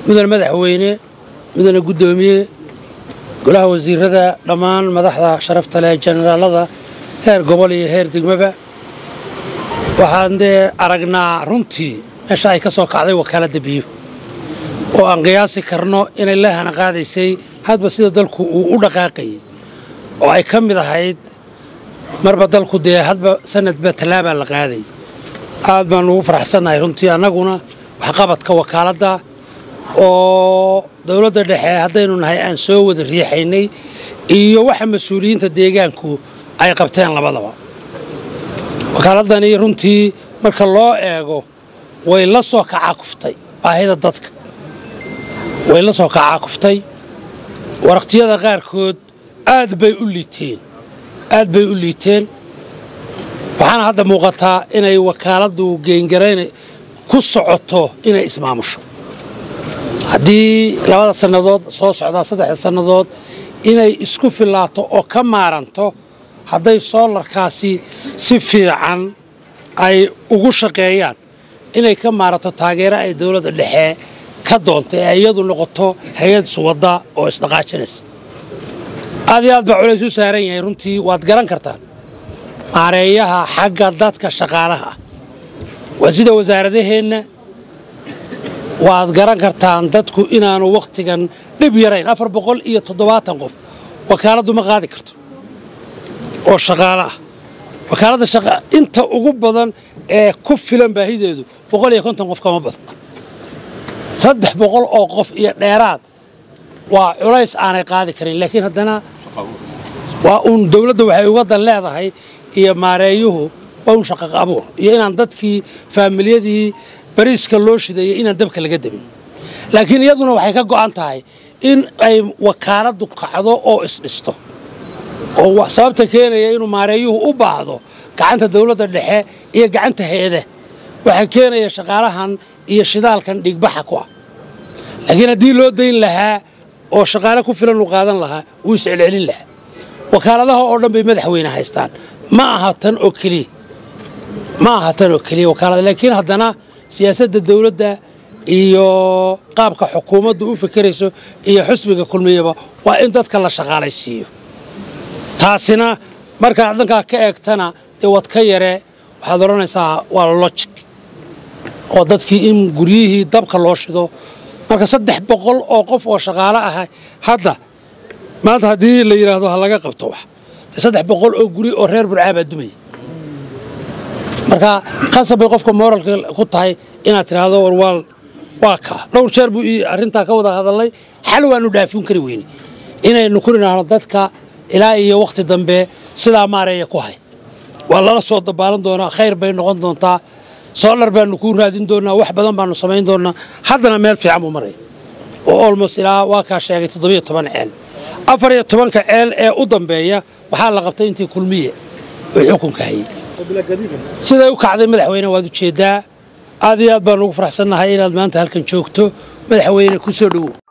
mudane madaxweyne mudane guddoomiye golaha wasiirada dhammaan madaxda sharafta leh jenaraalada heer gobol iyo heer degmaba waxaan dee aragnaa runtii meesha ay ka soo kacday wakaaladda biyo oo aan qiyaasi karno inay leehana qaadaysay hadba sida dalku uu u dhaqaaqayay oo ay ka mid ahayd marba dalku dee hadba sanadba tallaabaa la qaaday aad baan ugu faraxsannahay runtii annaguna waxqabadka wakaaladda oo dowladda dhexe haddaynu nahay aan soo wada riixaynay iyo waxa mas-uuliyiinta deegaanku ay qabteen labadaba wakaaladani runtii marka loo eego way la soo kacaakuftay baahida dadka way la soo kacaakuftay waraqtiyada qaarkood aad bay u liiteen aad bay u liiteen waxaana hadda muuqataa inay wakaaladdu geengarayn ku socoto inay ismaamusho haddii labada sannadood soo socdaa saddexda sannadood inay isku filaato oo ka maaranto hadday soolarkaasi si fiican ay ugu shaqeeyaan inay ka maaranto taageero ay dowladda dhexe ka doonta ee iyadu noqoto hay-ad suwadda oo isdhaqaajinaysa aad iyo aad baa culays u saaran yahay runtii waad garan kartaan maareeyaha xagga dadka shaqaalaha ah waa sida wasaaradaheenna waad garan kartaan dadku inaanu wakhtigan dhib yarayn afar boqol iyo toddobaatan qof wakaaladdu ma qaadi karto oo shaqaale ah wakaaladda inta ugu badan ee ku filan baahideedu boqol iyo konton qof kama badan saddex boqol oo qof iyo dheeraad waa culays aanay qaadi karin laakiin haddana waa uun dowladda waxay uga dan leedahay iyo maareeyuhu waa un shaqaq abuur iyo inaan dadkii faamilyadii bariiska loo shidayay inaan dabka laga dabin laakiin iyaduna waxay ka go'an tahay in ay wakaaladdu kacdo oo isdhisto oo sababta keenaya inuu maareeyuhu u baahdo gacanta dowladda dhexe iyo gacanta hay-ada waxaa keenaya shaqaalahan iyo shidaalkan dhigbaxa ku ah laakiin haddii loo dayn lahaa oo shaqaale ku filan u qaadan lahaa wuu iscelcelin lahaa wakaaladaha oo dhan bay madaxweyne haystaan ma aha tan oo keliya ma aha tan oo keliya wakaalada laakiin haddana siyaasadda dowladda iyo qaabka xukuumaddu u fekerayso iyo xusbiga kulmiyaba waa in dadka la shaqaalaysiiyo taasina markaad dhankaa ka eegtana dee wad ka yaree waxaad odhanaysaa waa lojig oo dadkii in guryihii dabka loo shido marka saddex boqol oo qof oo shaqaale ah hadda maanta haddii la yidhaahdo ha laga qabto wax dee saddex boqol oo guri oo reer burcaabaa dumaya marka khasab bay qofka mooralka ku tahay inaad tidhaahdo war waa waa kaa dhowr jeer buu ii arrintaa ka wada hadalnay xal waanu dhaafin kari weyne inaynu ku nidhaahno dadka ilaa iyo wakhti dambe sidaa maareeya ku hay waa lala soo dabaalan doonaa khayr bay noqon doontaa soolar baanu kuu raadin doonaa wax badan baanu samayn doonaa haddana meel fiican buu maraya oo olmos ilaa waa kaa sheegay toddobiyo toban ceel afar iyo tobanka ceel ee u dambeeya waxaa la qabtay intii kulmiye uu xukunka hayay siday u kacday madaxweyne waad ujeeddaa aad iyo aad baan ugu faraxsannahay inaad maanta halkan joogto madaxweyne ku soo dhowow